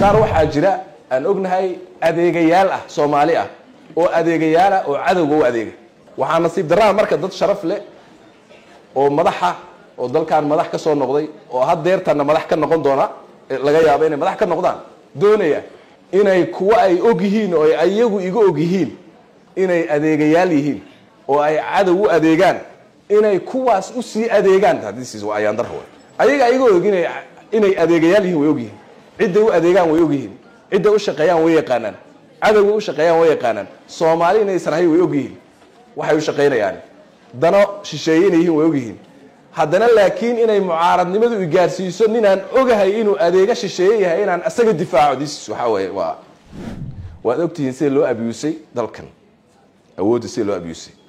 qaar waxaa jira aan ognahay adeegayaal ah soomaali ah oo adeegayaal ah oo cadowga u adeega waxaa nasiib darraa marka dad sharaf leh oo madaxa oo dalkan madax ka soo noqday oo haddeertanna madax ka noqon doona laga yaabo inay madax ka noqdaan doonaya inay kuwa ay og yihiin oo ay ayagu iga og yihiin inay adeegayaal yihiin oo ay cadow u adeegaan inay kuwaas u sii adeegaan ayaandar ayaga iga og inay inay adeegayaal yihiin way og yihiin cidday u adeegaan way og yihiin cidday u shaqeeyaan way yaqaanaan cadowgay u shaqeeyaan way yaqaanaan soomaali inaysan ahay way og yihiin waxay u shaqaynayaan dano shisheeye inay yihiin way og yihiin haddana laakiin inay mucaaradnimadu igaarsiiso ninaan ogahay inuu adeega shisheeye yahay inaan isaga difaaco this waxaa weye waa waad ogtihiin sida loo abusay dalkan awoodda sida loo abusay